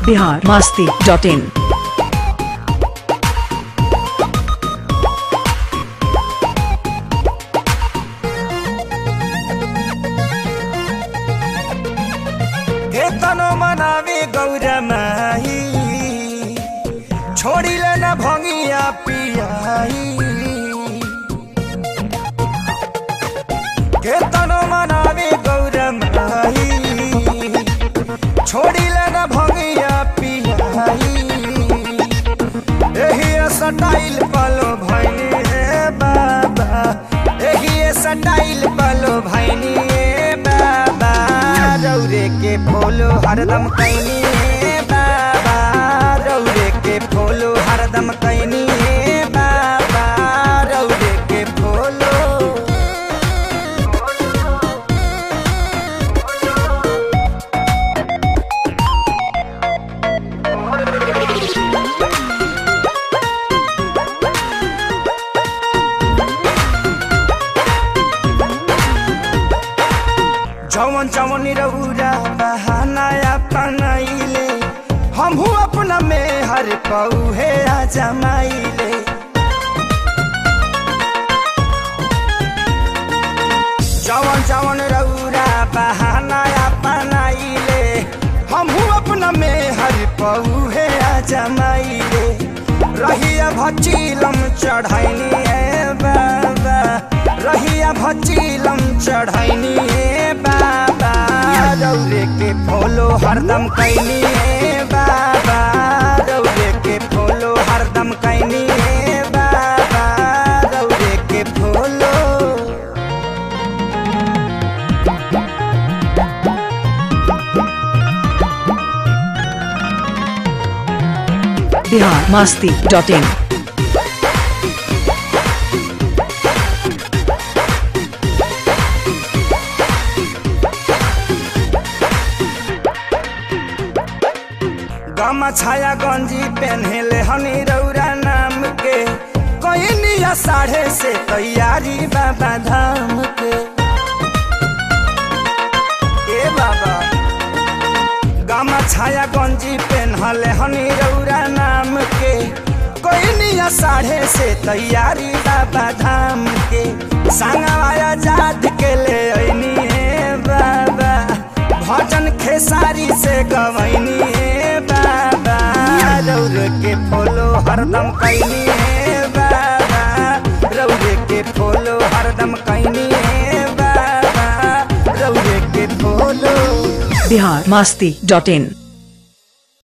Bihar Masti dot इन तनो मनावे गौरा माही छोड़िले न भंगिया पियाई के तनो मनावे गौरा माही छोड़िले न भंगिया पियाई एही सटाइल पलो भैनी रे बाबा एही सटाइल पलो भैनी रे बाबा रौरे के फोलो हरदम कैनी रे बाबा रौरे के फोलो हरदम कैनी रे बाबा रौरे के फोलो जवन जवन रउरा बहाना अपनाइले हमहू अपना में हर पौहे आ जमाइले जवन जवन रउरा बहाना अपनाइले हमहू अपना में हर पौहे आ जमाइले रहिया भचीलम चढ़ैनी ए बाबा रहिया भचीलम चढ़ैनी ए बाबा रौरे के फोलो हरदम कैनी ए बाबा रौरे के फोलो हरदम कैनी ए बाबा रौरे के follow Bihar Masti dot in गमा छाया गंजी पहनले हनी रौरा नाम के कईनिया साढ़े से तैयारी बाबा धाम के ए बाबा गमा छाया गंजी पहनले हनी रौरा नाम के कईनिया साढ़े से तैयारी बाबा धाम के संगवाया जात के ले अइनी ए बाबा भजन खेसारी से गवैनी ए बाबा रौर के फोलो हरदम कैनी ए बाबा रौर के फोलो हरदम कैनी ए बाबा रौर के फोलो बिहार मास्ती डॉट इन